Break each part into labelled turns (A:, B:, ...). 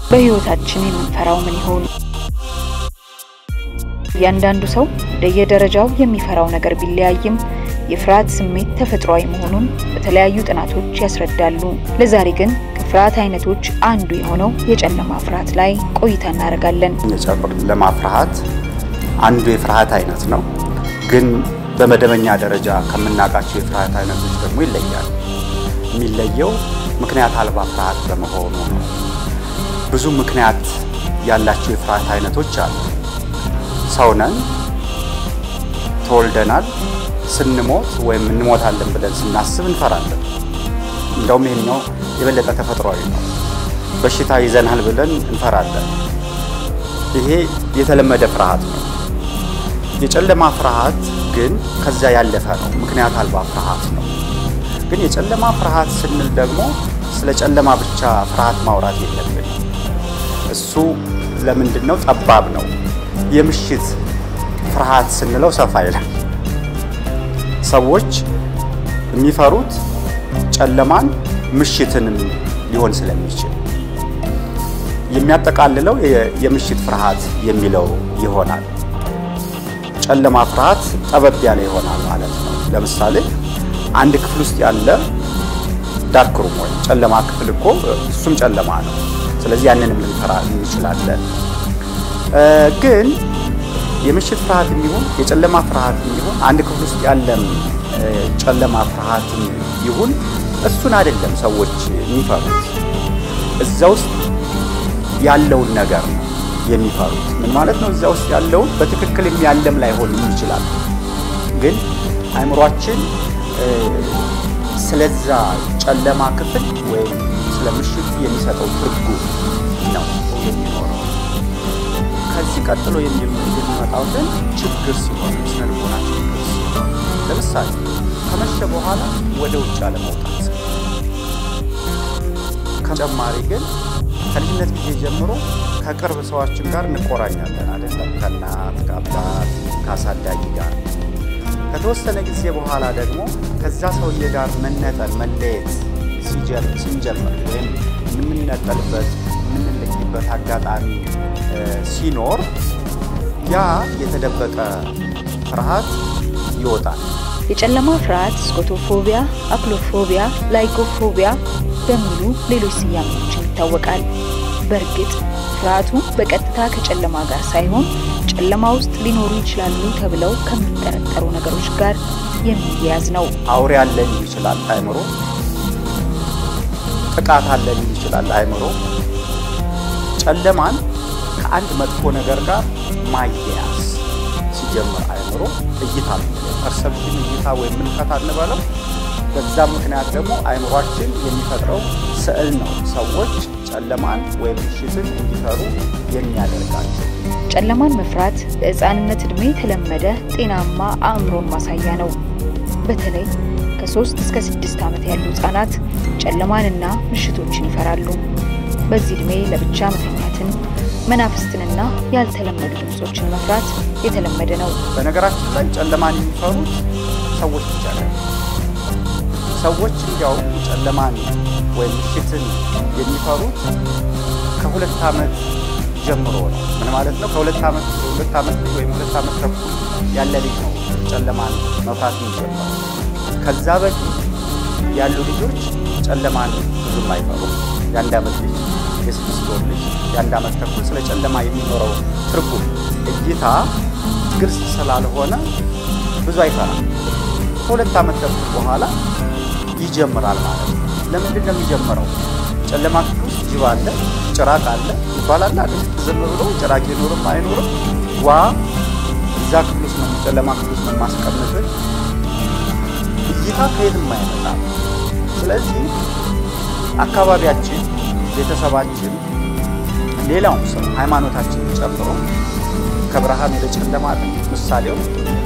A: በሕይወታችን የምንፈራው ምን ይሆን? እያንዳንዱ ሰው እንደየደረጃው የሚፈራው ነገር ቢለያይም የፍርሃት ስሜት ተፈጥሯዊ መሆኑን በተለያዩ ጥናቶች ያስረዳሉ። ለዛሬ ግን ከፍርሃት አይነቶች አንዱ የሆነው የጨለማ ፍርሃት ላይ ቆይታ እናደርጋለን።
B: የጨለማ ፍርሃት አንዱ የፍርሃት አይነት ነው፣ ግን በመደበኛ ደረጃ ከምናውቃቸው የፍርሃት አይነቶች ደግሞ ይለያል። የሚለየው ምክንያት አልባ ፍርሃት በመሆኑ ነው። ብዙ ምክንያት ያላቸው የፍርሃት አይነቶች አሉ። ሰው ነን፣ ተወልደናል። ስንሞት ወይም እንሞታለን ብለን ስናስብ እንፈራለን። እንደውም ይሄኛው የበለጠ ተፈጥሯዊ ነው። በሽታ ይዘናል ብለን እንፈራለን። ይሄ የተለመደ ፍርሃት ነው። የጨለማ ፍርሃት ግን ከዛ ያለፈ ነው። ምክንያት አልባ ፍርሃት ነው። ግን የጨለማ ፍርሃት ስንል ደግሞ ስለ ጨለማ ብቻ ፍርሃት ማውራት የለብን። እሱ ለምንድን ነው ጠባብ ነው። የምሽት ፍርሃት ስንለው ሰፋ ይላል። ሰዎች የሚፈሩት ጨለማን ምሽትንም ሊሆን ስለሚችል የሚያጠቃልለው የምሽት ፍርሃት የሚለው ይሆናል። ጨለማ ፍርሃት ጠበብ ያለ ይሆናል ማለት ነው። ለምሳሌ አንድ ክፍል ውስጥ ያለ ዳርክ ሩም ወይም ጨለማ ክፍል እኮ እሱም ጨለማ ነው። ስለዚህ ያንንም ልንፈራ እንችላለን። ግን የምሽት ፍርሃት የሚሆን የጨለማ ፍርሃት የሚሆን አንድ ክፍል ውስጥ ያለም ጨለማ ፍርሃት ይሁን እሱን አይደለም ሰዎች የሚፈሩት፣ እዛ ውስጥ ያለውን ነገር ነው የሚፈሩት። ምን ማለት ነው? እዛ ውስጥ ያለውን በትክክል የሚያለም ላይሆን ይችላል። ግን አእምሯችን ስለዛ ጨለማ ክፍል ወይም ስለ ምሽቱ የሚሰጠው ትርጉም ነው የሚኖረው። ከዚህ ቀጥሎ የሚመጣው ግን ችግር ሲሆን ስነ ልቦና ችግር ሲሆን፣ ለምሳሌ ከመሸ በኋላ ወደ ውጭ አለመውጣት። ከጨማሪ ግን ከልጅነት ጊዜ ጀምሮ ከቅርብ ሰዎችን ጋር እንቆራኛለን አይደለም? ከእናት ከአባት ከአሳዳጊ ጋር። ከተወሰነ ጊዜ በኋላ ደግሞ ከዛ ሰውዬ ጋር መነጠል መለየት ስንጀምር ወይም የምንነጠልበት የምንለይበት አጋጣሚ ሲኖር ያ የተደበቀ ፍርሃት ይወጣል።
A: የጨለማ ፍርሃት ስኮቶፎቢያ፣ አክሎፎቢያ፣ ላይጎፎቢያ በሚሉ ሌሎች ስያሜዎችን ይታወቃል። በእርግጥ ፍርሃቱ በቀጥታ ከጨለማ ጋር ሳይሆን ጨለማ ውስጥ ሊኖሩ ይችላሉ ተብለው ከሚጠረጠሩ ነገሮች ጋር የሚያያዝ ነው።
B: አውሬ አለ ሊል ይችላል አእምሮ። ጥቃት አለ ሊል ይችላል አእምሮ። ጨለማን ከአንድ መጥፎ ነገር ጋር ማያያዝ ሲጀምር አእምሮ እይታ ፐርሰፕሽን እይታ ወይም ምልከታ እንበለው። በዛ ምክንያት ደግሞ አእምሯችን የሚፈጥረው ስዕል ነው ሰዎች ጨለማን ወይም ምሽትን እንዲፈሩ የሚያደርጋቸው።
A: ጨለማን መፍራት በሕፃንነት ዕድሜ የተለመደ ጤናማ አእምሮን ማሳያ ነው። በተለይ ከሶስት እስከ ስድስት ዓመት ያሉ ሕፃናት ጨለማንና ምሽቶችን ይፈራሉ። በዚህ ዕድሜ ለብቻ መተኛትን፣ መናፍስትንና ያልተለመዱ ድምፆችን መፍራት የተለመደ ነው።
B: በነገራችን ላይ ጨለማን የሚፈሩት ሰዎች ብቻ ነው። ሰዎች እንዲያውም ጨለማን ወይም ምሽትን የሚፈሩት ከሁለት ዓመት ጀምሮ ነው። ምን ማለት ነው? ከሁለት ዓመት ሁለት ዓመት ወይም ሁለት ዓመት ተኩል ያለ ልጅ ነው ጨለማን መፍራት የሚጀምረው። ከዛ በፊት ያሉ ልጆች ጨለማን ብዙም አይፈሩም። የአንድ ዓመት ልጅ፣ የስድስት ወር ልጅ፣ የአንድ ዓመት ተኩል ስለ ጨለማ የሚኖረው ትርጉም እይታ ግልጽ ስላልሆነ ብዙ አይፈራም። ከሁለት ዓመት ተኩል በኋላ ይጀምራል ማለት ነው። ለምንድን ነው የሚጀምረው? ጨለማ ክፍል ውስጥ ጅብ አለ፣ ጭራቅ አለ ይባላል አይደል? ዝም ብሎ ጭራቅ ይኖርም አይኖርም ዋ እዛ ክፍል ውስጥ ነው ጨለማ ክፍል ውስጥ ነው ማስቀመጥ እይታ ከየትም አይመጣም። ስለዚህ አካባቢያችን፣ ቤተሰባችን፣ ሌላውም ሰው ሃይማኖታችንን ጨምሮ ከብርሃን ወደ ጨለማ ምሳሌው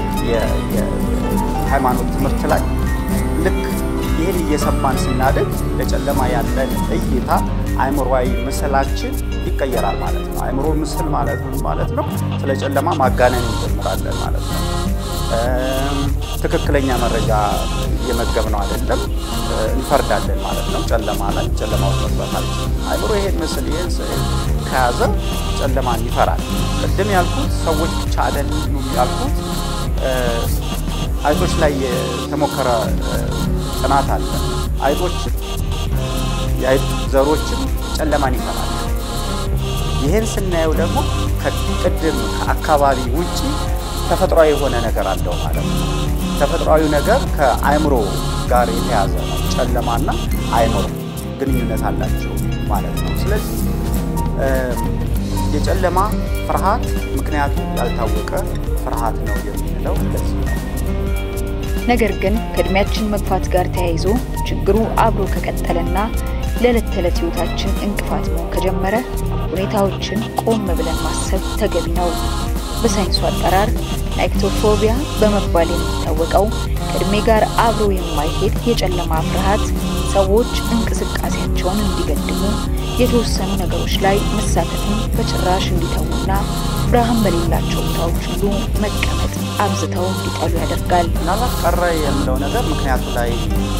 B: የሃይማኖት ትምህርት ላይ ልክ ይህን እየሰማን ስናድግ ለጨለማ ያለን እይታ አእምሯዊ ምስላችን ይቀየራል ማለት ነው። አእምሮ ምስል ማለት ምን ማለት ነው? ስለ ጨለማ ማጋነን እንጀምራለን ማለት ነው። ትክክለኛ መረጃ እየመገብነው አይደለም፣ እንፈርዳለን ማለት ነው። ጨለማ ላይ ጨለማ ውስጥ መግባት አለብን። አእምሮ ይሄን ምስል ይሄን ስዕል ከያዘ ጨለማን ይፈራል። ቅድም ያልኩት ሰዎች ብቻ አይደሉም ያልኩት አይጦች ላይ የተሞከረ ጥናት አለ። አይጦችም የአይጥ ዘሮችም ጨለማን ይፈራል። ይህን ስናየው ደግሞ ከቅድም ከአካባቢ ውጪ ተፈጥሯዊ የሆነ ነገር አለው ማለት ነው። ተፈጥሯዊ ነገር ከአእምሮ ጋር የተያዘ ነው። ጨለማና አእምሮ ግንኙነት አላቸው ማለት ነው። ስለዚህ የጨለማ ፍርሃት ምክንያቱ ያልታወቀ ፍርሃት ነው የምንለው ለዚህ ነው።
A: ነገር ግን ከእድሜያችን መግፋት ጋር ተያይዞ ችግሩ አብሮ ከቀጠለና ለዕለት ተዕለት ህይወታችን እንቅፋት መሆን ከጀመረ ሁኔታዎችን ቆም ብለን ማሰብ ተገቢ ነው። በሳይንሱ አጠራር ናይክቶፎቢያ በመባል የሚታወቀው ከእድሜ ጋር አብሮ የማይሄድ የጨለማ ፍርሃት ሰዎች እንቅስቃሴያቸውን እንዲገድሙ፣ የተወሰኑ ነገሮች ላይ መሳተፍን በጭራሽ እንዲተዉና ብርሃን በሌላቸው ቦታዎች ሁሉ መቀመጥ አብዝተው እንዲጠሉ ያደርጋል።
B: ምናልባት ቀረ የምለው ነገር ምክንያቱ ላይ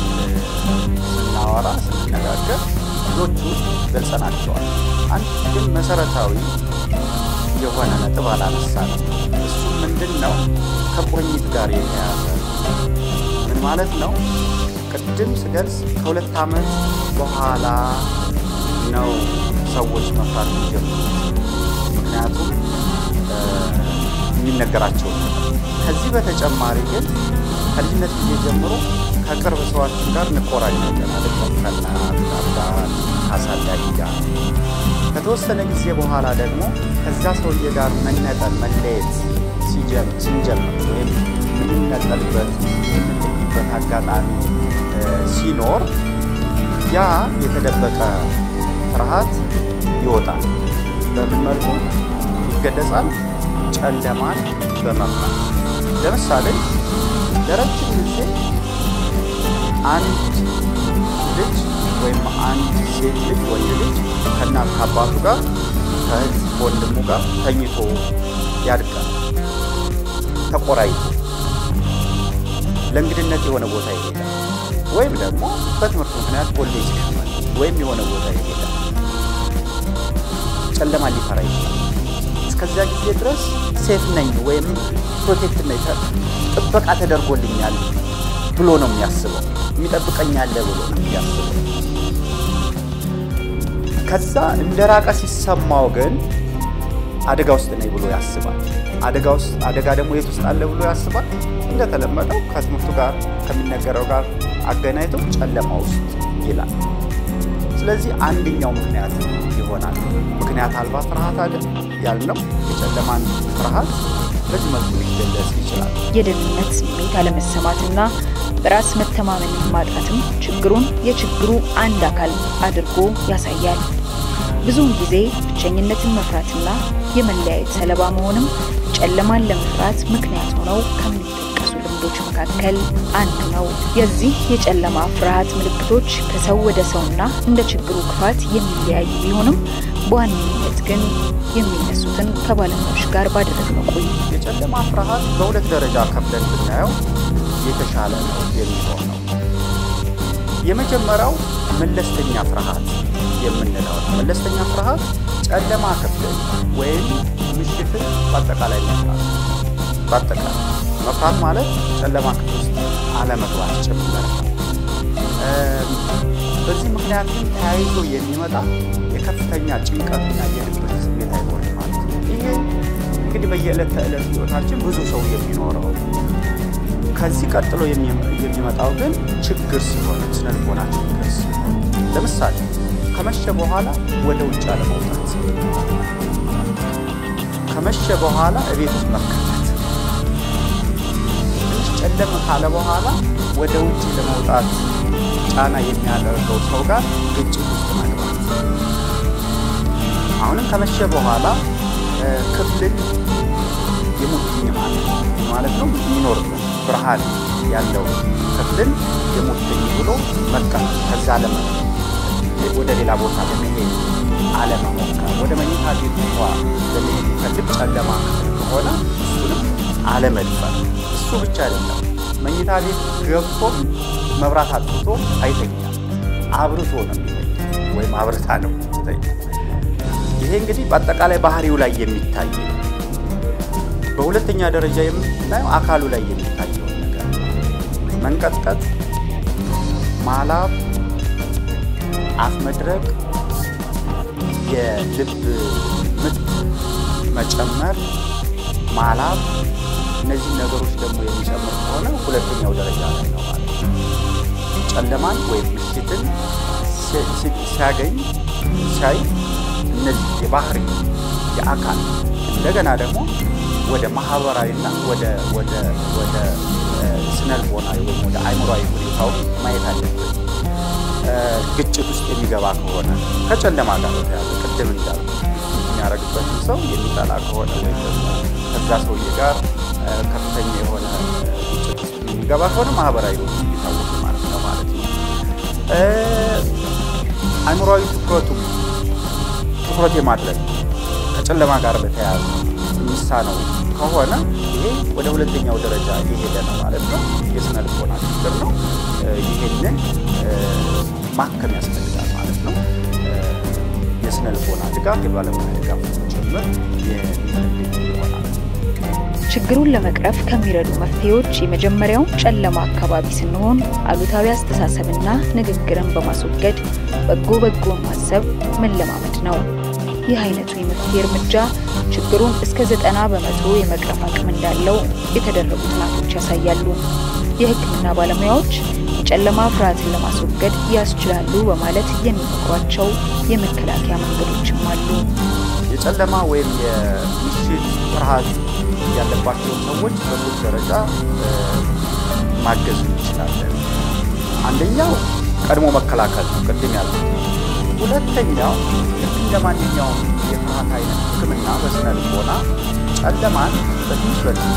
B: ስናወራ ስንነጋገር ብዙዎቹ ገልጸናቸዋል። አንድ ግን መሰረታዊ የሆነ ነጥብ አላነሳንም። እሱ ምንድን ነው? ከቁርኝት ጋር የተያያዘ ምን ማለት ነው? ቅድም ስገልጽ ከሁለት ዓመት በኋላ ነው ሰዎች መፍራት የሚጀምሩት። ምክንያቱም የሚነገራቸው ከዚህ በተጨማሪ ግን ከልጅነት ጊዜ ጀምሮ ከቅርብ ሰዋችን ጋር እንቆራኛለን። ከእናት ከአባት ከአሳዳጊ ጋር ከተወሰነ ጊዜ በኋላ ደግሞ ከዛ ሰውዬ ጋር መነጠል መለየት ስንጀምር ወይም የምንነጠልበት የምንለይበት አጋጣሚ ሲኖር ያ የተደበቀ ፍርሃት ይወጣል። በምን መልኩ ይገለጻል? ጨለማን በመፍራት ለምሳሌ ለረጅም ጊዜ አንድ ልጅ ወይም አንድ ሴት ልጅ ወንድ ልጅ ከእናት ከአባቱ ጋር ከእህት ወንድሙ ጋር ተኝቶ ያድጋል። ተቆራይቶ ለእንግድነት የሆነ ቦታ ይሄዳል። ወይም ደግሞ በትምህርት ምክንያት ኮሌጅ ይገባል፣ ወይም የሆነ ቦታ ይሄዳል። ጨለማ ሊፈራ ይችላል። እስከዚያ ጊዜ ድረስ ሴፍ ነኝ ወይም ፕሮቴክት ነኝ፣ ጥበቃ ተደርጎልኛል ብሎ ነው የሚያስበው። የሚጠብቀኛለ ብሎ ነው የሚያስበው። ከዛ እንደ ራቀ ሲሰማው ግን አደጋ ውስጥ ነኝ ብሎ ያስባል። አደጋ ውስጥ አደጋ ደግሞ የት ውስጥ አለ ብሎ ያስባል። እንደተለመደው ከትምህርቱ ጋር ከሚነገረው ጋር አገናኝቶ ጨለማ ውስጥ ይላል። ስለዚህ አንደኛው ምክንያት ይሆናል። ምክንያት አልባ ፍርሃት አለ ያልነው የጨለማን ፍርሃት በዚህ መልኩ ሊገለጽ ይችላል።
A: የደህንነት ስሜት አለመሰማትና በራስ መተማመንን ማጣትም ችግሩን የችግሩ አንድ አካል አድርጎ ያሳያል። ብዙውን ጊዜ ብቸኝነትን መፍራትና የመለያየት ሰለባ መሆንም ጨለማን ለመፍራት ምክንያት ሆነው ከሚጠቀሱ ልምዶች መካከል አንዱ ነው። የዚህ የጨለማ ፍርሃት ምልክቶች ከሰው ወደ ሰውና እንደ ችግሩ ክፋት የሚለያዩ ቢሆንም በዋነኝነት ግን የሚነሱትን ከባለሙያዎች ጋር ባደረግነው ቆይታ
B: የጨለማ ፍርሃት በሁለት ደረጃ ከፍለን ብናየው የተሻለ ነው የሚሆነው። የመጀመሪያው መለስተኛ ፍርሃት የምንለው ነው። መለስተኛ ፍርሃት ጨለማ ክፍልን ወይም ምሽትን በአጠቃላይ መፍራት በአጠቃላይ መፍራት ማለት ጨለማ ክፍል ውስጥ አለመግባት ጭምር ነው። በዚህ ምክንያት ግን ተያይዞ የሚመጣ የከፍተኛ ጭንቀትና የድብርት ስሜት አይሆንም ማለት ነው። ይሄ እንግዲህ በየዕለት ተዕለት ህይወታችን ብዙ ሰው የሚኖረው ከዚህ ቀጥሎ የሚመጣው ግን ችግር ሲሆን ስነልቦና ችግር ሲሆን ለምሳሌ ከመሸ በኋላ ወደ ውጭ አለመውጣት፣ ከመሸ በኋላ እቤት ውስጥ መከፈት፣ ትንሽ ጨለም ካለ በኋላ ወደ ውጭ ለመውጣት ጫና የሚያደርገው ሰው ጋር ግጭት ውስጥ መግባት፣ አሁንም ከመሸ በኋላ ክፍልን የሙጥኝ ማለት ማለት ነው የሚኖርበት ብርሃን ያለው ክፍልን የሙጥኝ ብሎ መቀመጥ ከዛ ለመ ወደ ሌላ ቦታ ለመሄድ አለመሞከር፣ ወደ መኝታ ቤት እንኳ ለመሄድ ይፈልግ ጨለማ ክፍል ከሆነ እሱንም አለመድፈር። እሱ ብቻ አይደለም፣ መኝታ ቤት ገብቶም መብራት አጥፍቶ አይተኛም። አብርቶ ነው የሚተኛ ወይም አብርታ ነው ትተኛ። ይሄ እንግዲህ በአጠቃላይ ባህሪው ላይ የሚታይ ነው። በሁለተኛ ደረጃ የምናየው አካሉ ላይ የሚታየውን ነገር መንቀጥቀጥ፣ ማላብ፣ አፍ መድረቅ፣ የልብ ምት መጨመር፣ ማላብ እነዚህ ነገሮች ደግሞ የሚጨምር ከሆነ ሁለተኛው ደረጃ ላይ ነው ማለት ነው። ጨለማን ወይም ምሽትን ሲያገኝ ሲያይ እነዚህ የባህሪ የአካል እንደገና ደግሞ ወደ ማህበራዊና ወደ ወደ ወደ ስነልቦናዊ ወይም ወደ አእምሯዊ ሁኔታው ማየት አለብን። ግጭት ውስጥ የሚገባ ከሆነ ከጨለማ ጋር በተያዘ ቅድም እንዳሉ የሚያደርግበትን ሰው የሚጠላ ከሆነ ወይም ደግሞ ከዛ ሰውዬ ጋር ከፍተኛ የሆነ ግጭት ውስጥ የሚገባ ከሆነ ማህበራዊ የሚታወቅ ማለት ነው ማለት ነው። አእምሯዊ ትኩረቱ ትኩረት የማድረግ ከጨለማ ጋር በተያያዘ የሚሳነው ከሆነ ይሄ ወደ ሁለተኛው ደረጃ እየሄደ ነው ማለት ነው። የስነ ልቦና ችግር ነው። ይህንን ማከም ያስፈልጋል ማለት ነው። የስነ ልቦና ድጋፍ፣ የባለሙያ ድጋፍ ጭምር የሚፈልግ ይሆናል።
A: ችግሩን ለመቅረፍ ከሚረዱ መፍትሄዎች የመጀመሪያው ጨለማ አካባቢ ስንሆን አሉታዊ አስተሳሰብና ንግግርን በማስወገድ በጎ በጎን ማሰብ መለማመድ ነው። ይህ አይነቱ የመፍትሄ እርምጃ ችግሩን እስከ ዘጠና በመቶ የመቅረፍ አቅም እንዳለው የተደረጉ ጥናቶች ያሳያሉ። የሕክምና ባለሙያዎች የጨለማ ፍርሃትን ለማስወገድ ያስችላሉ በማለት የሚመክሯቸው የመከላከያ መንገዶችም አሉ።
B: የጨለማ ወይም የምሽት ፍርሃት ያለባቸውን ሰዎች በሶስት ደረጃ ማገዝ እንችላለን። አንደኛው ቀድሞ መከላከል ነው፣ ቅድም ያልኩት። ሁለተኛው ልክ እንደ ማንኛውም የፍርሃት አይነት ሕክምና በስነ ልቦና ጨለማን በትንሽ በትንሽ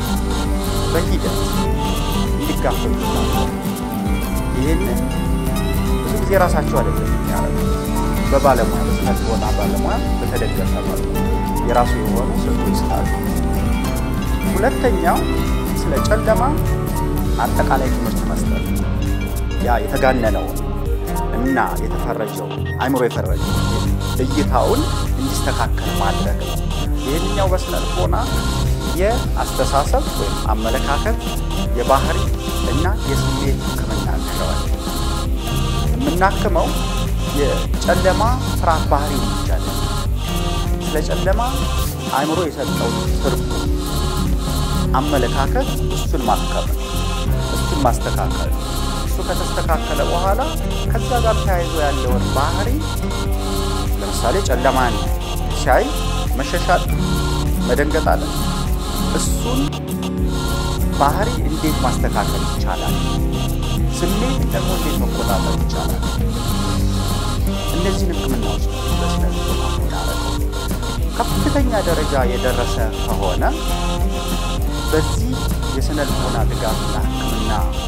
B: በሂደት እንዲጋፈጡ ይችላል። ይህንን ብዙ ጊዜ ራሳቸው አይደለም የሚያደርጉት በባለሙያ በስነ ልቦና ባለሙያ በተደገፈ መልኩ የራሱ የሆኑ ስልቶች ስላሉ፣ ሁለተኛው ስለ ጨለማ አጠቃላይ ትምህርት መስጠት ያ የተጋነነውን እና የተፈረጀው አእምሮ የፈረጀው እይታውን እንዲስተካከል ማድረግ ነው። ይህኛው በስነ ልቦና የአስተሳሰብ ወይም አመለካከት፣ የባህሪ እና የስሜት ሕክምና እንለዋል። የምናክመው የጨለማ ፍርሃት ባህሪ ይቻላል። ስለ ጨለማ አእምሮ የሰጠው ትርጉም አመለካከት እሱን ማከም ነው። እሱን ማስተካከል ነው። እሱ ከተስተካከለ በኋላ ከዛ ጋር ተያይዞ ያለውን ባህሪ ለምሳሌ ጨለማን ሲያይ መሸሻል፣ መደንገጥ አለ። እሱን ባህሪ እንዴት ማስተካከል ይቻላል? ስሜት ደግሞ እንዴት መቆጣጠር ይቻላል? እነዚህን ህክምናዎች በስነ ልቦና የምናደርገው ከፍተኛ ደረጃ የደረሰ ከሆነ በዚህ የስነ ልቦና ድጋፍና ህክምና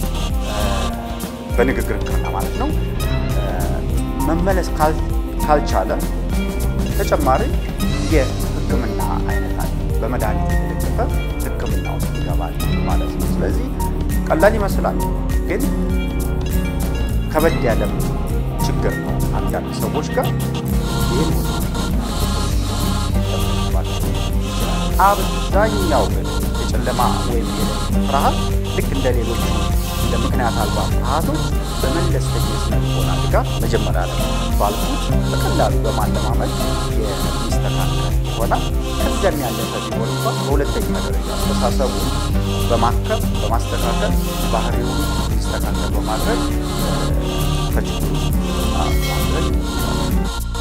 B: በንግግር ህክምና ማለት ነው መመለስ ካልቻለ ተጨማሪ የህክምና አይነት አለ። በመድኃኒት የተደገፈ ህክምና ውስጥ ይገባል ማለት ነው። ስለዚህ ቀላል ይመስላል፣ ግን ከበድ ያለም ችግር ነው። አንዳንድ ሰዎች ጋር ይህን አብዛኛው ግን የጨለማ ወይም ፍርሃት ልክ እንደ ሌሎቹ እንደ ምክንያት አልባ ፍርሃቶች በመለስተኛ የስነ ልቦና ድጋፍ መጀመሪያ ላይ ባልኩት በቀላሉ በማለማመድ የሚስተካከል ይሆናል። ከዚያም ያለፈ ቢሆን እንኳን በሁለተኛ ደረጃ አስተሳሰቡን በማከም በማስተካከል ባህሪውን እንዲስተካከል በማድረግ ከችግሩ ማድረግ